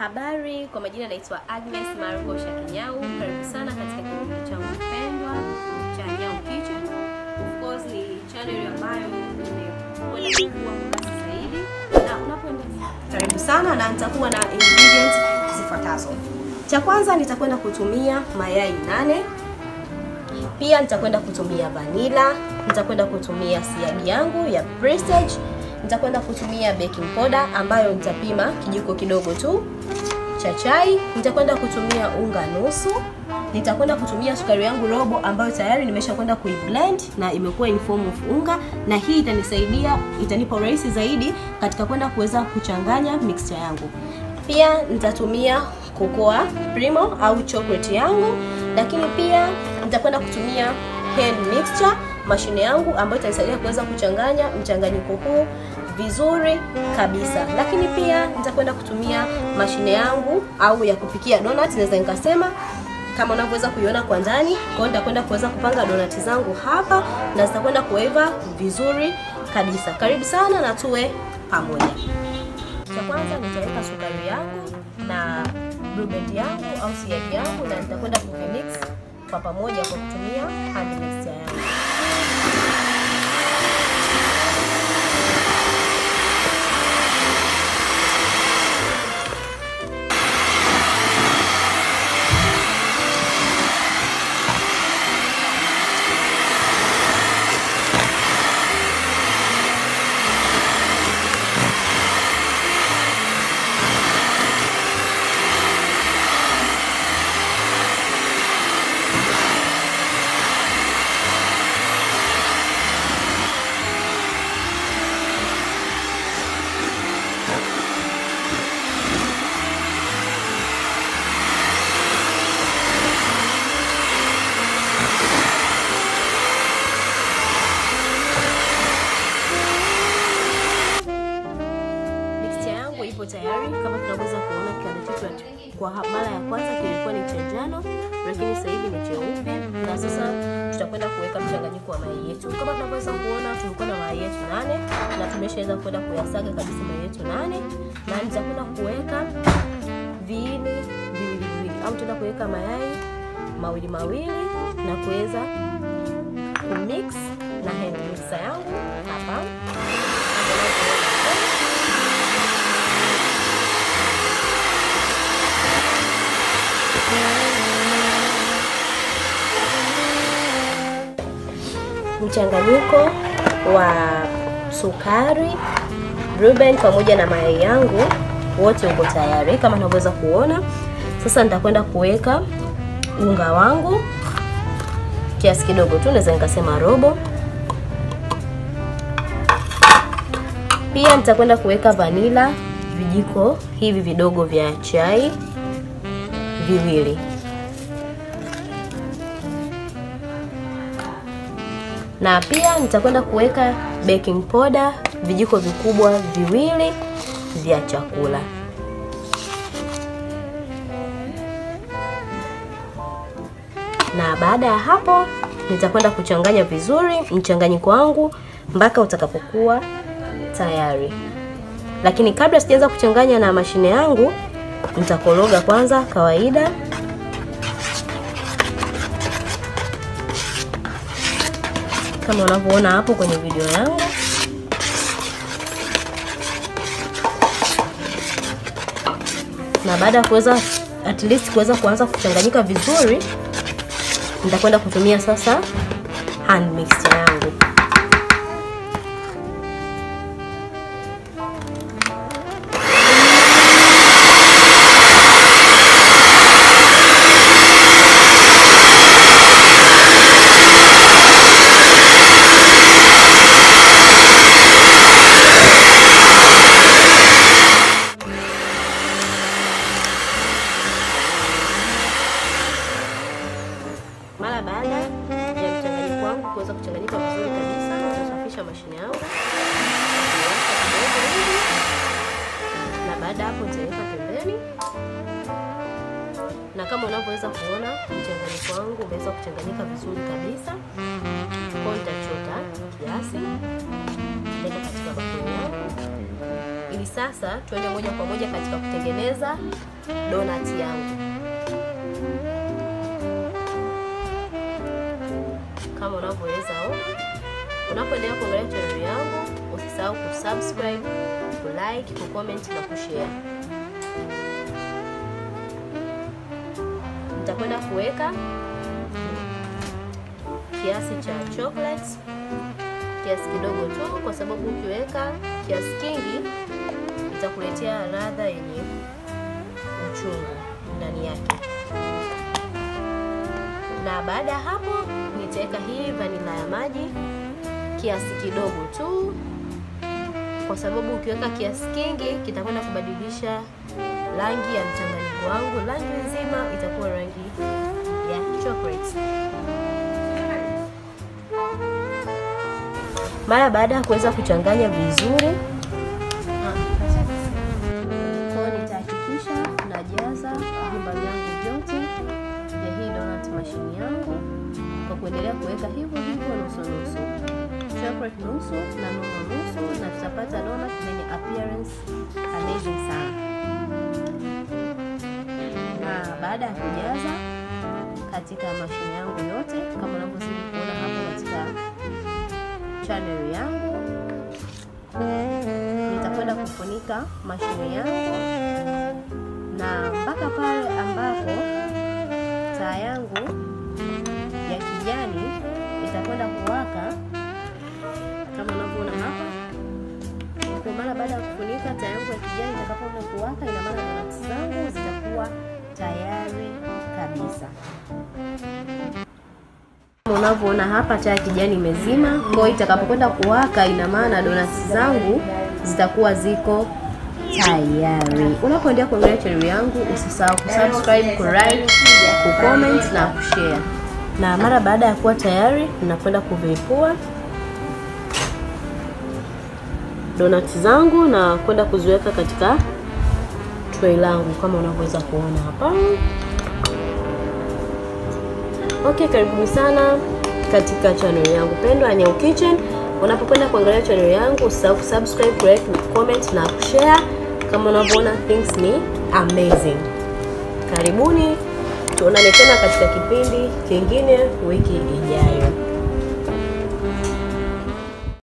Habari, kwa majina naitwa Agnes Margo Shakinyau. Karibu sana katika kipindi changu mpendwa cha Nyau Kitchen. Of course ni channel ambayo imekwenda kukua kwa kasi zaidi, na unapoendelea, karibu sana, na nitakuwa na ingredients zifuatazo. Cha kwanza nitakwenda kutumia mayai nane, pia nitakwenda kutumia vanilla, nitakwenda kutumia siagi yangu ya Prestige nitakwenda kutumia baking powder ambayo nitapima kijiko kidogo tu cha chai. Nitakwenda kutumia unga nusu. Nitakwenda kutumia sukari yangu robo ambayo tayari nimesha kwenda kuiblend na imekuwa in form of unga, na hii itanisaidia, itanipa urahisi zaidi katika kwenda kuweza kuchanganya mixture yangu. Pia nitatumia cocoa primo au chocolate yangu, lakini pia nitakwenda kutumia hand mixture mashine yangu ambayo itanisaidia kuweza kuchanganya mchanganyiko huu vizuri kabisa. Lakini pia nitakwenda kutumia mashine yangu au ya kupikia donut, naweza nikasema kama unavyoweza kuiona kwa ndani. Kwa hiyo nitakwenda kuweza kupanga donut zangu hapa na zitakwenda kuiva vizuri kabisa. Karibu sana na tuwe pamoja. Cha kwanza nitaweka sukari yangu na blue band yangu au siagi yangu na nitakwenda kuvimix kwa pamoja kwa kutumia hand mixer yangu. ipo tayari kama tunaweza kuona kipande chetu kwa mara ya kwanza kilikuwa ni cha njano, lakini sasa hivi ni cheupe, na sasa tutakwenda kuweka mchanganyiko wa mayai yetu. Kama tunavyoweza kuona, tulikuwa na mayai yetu nane na tumeshaweza kwenda kuyasaga kabisa mayai yetu nane, na nitakwenda kuweka viini viwili viwili, au tutaenda kuweka mayai mawili mawili na kuweza kumix na hand mixer yangu hapa mchanganyiko wa sukari Blueband pamoja na mayai yangu wote uko tayari kama unavyoweza kuona. Sasa nitakwenda kuweka unga wangu kiasi kidogo tu, naweza nikasema robo. Pia nitakwenda kuweka vanila vijiko hivi vidogo vya chai viwili na pia nitakwenda kuweka baking powder vijiko vikubwa viwili vya chakula. Na baada ya hapo nitakwenda kuchanganya vizuri mchanganyiko wangu mpaka utakapokuwa tayari. Lakini kabla sijaanza kuchanganya na mashine yangu, nitakoroga kwanza kawaida kama unavyoona hapo kwenye video yangu. Na baada ya kuweza at least kuweza kuanza kuchanganyika vizuri, nitakwenda kutumia sasa hand mixer yangu. Mara baada ya mchanganyiko wangu kuweza kuchanganyika vizuri kabisa, nitasafisha mashine yangu kidogo hivi, na baada hapo nitaweka pembeni, na kama unavyoweza kuona mchanganyiko wangu umeweza kuchanganyika vizuri kabisa. Kwa nitachota kiasi, nitaweka katika bakuli yangu ili sasa tuende moja kwa moja katika kutengeneza donut yangu. Kama unavyoweza ona, unapoendelea kuangalia channel yangu, usisahau kusubscribe, kulike, kucomment na kushare. Nitakwenda kuweka kiasi cha chocolate, kiasi kidogo tu, kwa sababu ukiweka kiasi kingi itakuletea ladha yenye uchungu ndani yake. Na baada ya hapo nitaweka hii vanila ya maji kiasi kidogo tu, kwa sababu ukiweka kiasi kingi kitakwenda kubadilisha rangi ya mchanganyiko wangu. Rangi nzima itakuwa rangi ya chocolate. Mara baada ya kuweza kuchanganya vizuri, kwa nitahakikisha najaza vyumba vyangu vyote vya hii donut machine yangu kwa kuendelea kuweka hivyo hivyo nusu nusu, chocolate nusu na nuru nusu, na tutapata donut zenye appearance amazing sana. Na baada ya kujaza katika mashine yangu yote kama unavyozidi kuona hapo katika channel yangu, nitakwenda kufunika mashine yangu na mpaka pale ambapo taa yangu ya kijani itakwenda kuwaka kama unavyoona hapa. Kwa maana baada ya kufunika taa yangu ya kijani itakapoanza kuwaka, ina maana donuts zangu zitakuwa tayari kabisa. Kama unavyoona hapa taa ya kijani imezima, kwa hiyo itakapokwenda kuwaka, ina maana donuts zangu zitakuwa ziko tayari. Unapoendelea kuangalia channel yangu, usisahau kusubscribe, kulike, kucomment na kushare. Na mara baada ya kuwa tayari, ninakwenda kuvipua donut zangu na kwenda kuziweka katika tray langu kama unavyoweza kuona hapa. Okay, karibuni sana katika channel yangu pendwa Anyau Kitchen. Unapokwenda kuangalia channel yangu usisahau kusubscribe, kulike, comment na kushare. Kama unavyoona things ni amazing. Karibuni, tuonane tena katika kipindi kingine wiki ijayo.